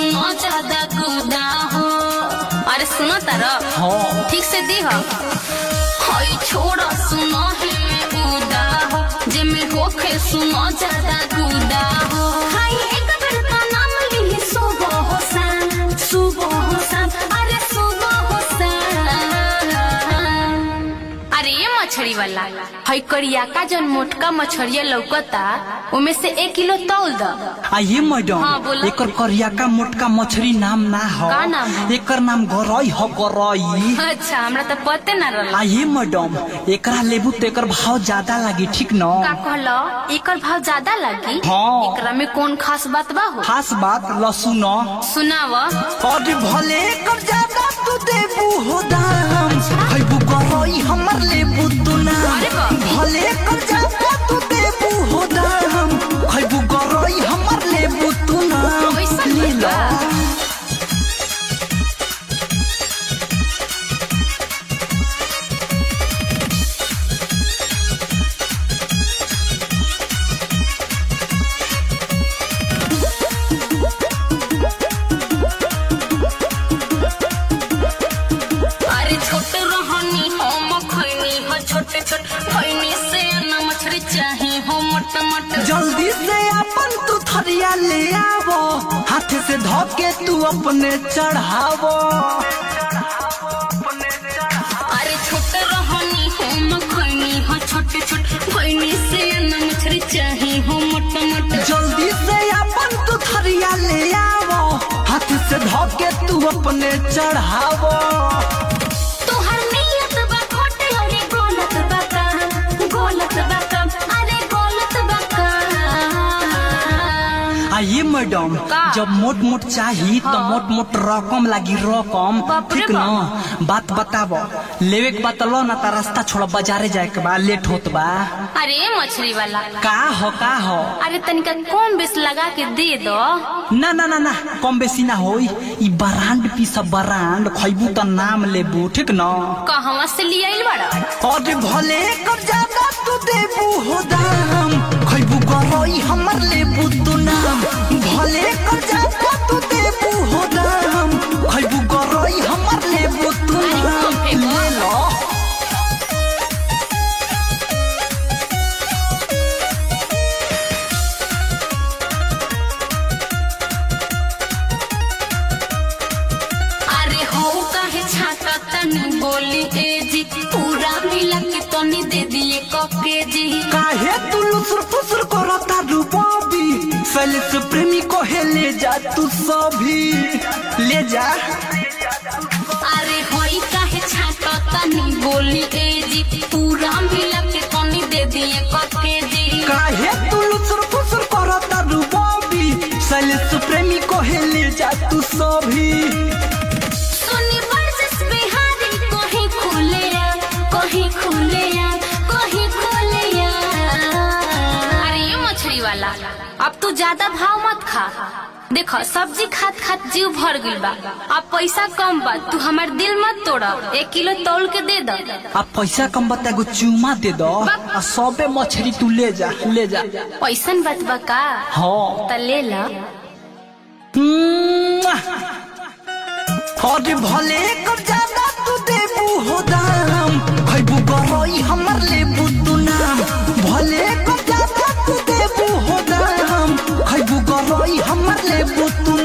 सुनो ज्यादा गुदा हो अरे सुनो तारा हाँ ठीक से दी हो हई छोड़ा सुनो ही उदा हो जे में होखे सुनो ज्यादा गुदा हो हाय एक बेर तो नाम ली सुबह हो सान सुबह हो सान अरे सुबह हो सान अरे ये मछली वाला हई करिया का जन मोटका मछरिया लौकता उमे से एक किलो तौल द आ ये मैडम हाँ, बोला। एकर करियाका मोटका मछली नाम ना हो का नाम है? एकर नाम गरई हो गरई अच्छा हमरा तो पते ना रहल आ ये मैडम एकरा लेबू तो एकर भाव ज्यादा लागी ठीक न का कहलो एकर भाव ज्यादा लगी हाँ। एकरा में कौन खास बात बा हो खास बात लसुन सुनाव और भले कर ज्यादा तू देबू हो दाम खैबू गरई हमर लेबू तू ना अरे बाप रे। भले कर ज्यादा तू देबू हो दाम खैबू गरई हमर लेबू तू ना कैसन ले लो बा? अरे छोट रहनी हम खैनी हो छोटे छोट खैनी से न मछली चाही हो मोट मोट जल्दी से अपन तू थरिया ले आवो हाथ से धोके तू अपने चढ़ावो अरे छोट रहनी हम खैनी हो छोटे छोट खैनी से न मछली चाही हो मोट मोट जल्दी से अपन तू थरिया ले आवो हाथ से धोके तू अपने चढ़ावो तोहर नियत बा खोट अरे गलत बा का गलत बा का अरे गलत बा का आ ये मैडम का? जब मोट मोट चाही तो हाँ। मोट मोट रकम लागी रकम बाप रे ठीक न बात बतावो लेवे के बात लो ना ता रास्ता छोड़ बाजारे जाए के बा लेट होत बा अरे मछली वाला का हो का हो अरे तनिका कौन बेस लगा के दे दो ना ना ना ना कम बेसी ना होई ई बरांड पीस बरांड खैबू त नाम लेबू ठीक न कहवा से ले आइल बड़ा और भले कर ज्यादा तू देबू हो दाम खैबू गरई हमर लेबू तू नाम भले कर ज्यादा तू देबू हो दाम खैबू गरई हमर लेबू तू अरे नाम कम फेंको। ले लो अरे हो काहे छाता तनी बोली ए जी पूरा मिला के तनी दे दिए कके जी काहे तू लुसुर फुसुर करता रूबाबी सैलिस प्रेमी को हे ले जा तू सभी ले जा अरे होई काहे छाता तनी बोली ए जी पूरा मिला के तनी दे दिए कके जी काहे तू लुसुर फुसुर करता रूबाबी सैलिस प्रेमी को हे ले जा तू सभी सुनी बरस बिहारी कहीं खुले आ कहीं खुले आ कहीं खुले आ अरे ये मछली वाला अब तू ज्यादा भाव मत खा देखो सब्जी खात खात जीव भर गइल बा अब पैसा कम बा तू हमार दिल मत तोड़ा एक किलो तौल के दे दो आ पैसा कम बता एगो चूमा दे दो आ सबे मछली तू ले जा ले जा पैसन बात बा का हाँ त ले ला और भले कर ज्यादा तू देबू हो दाम खैबू गरई हमर लेबू तू नाम भले कर ज्यादा तू देबू हो दाम खैबू गरई हमर लेबू तू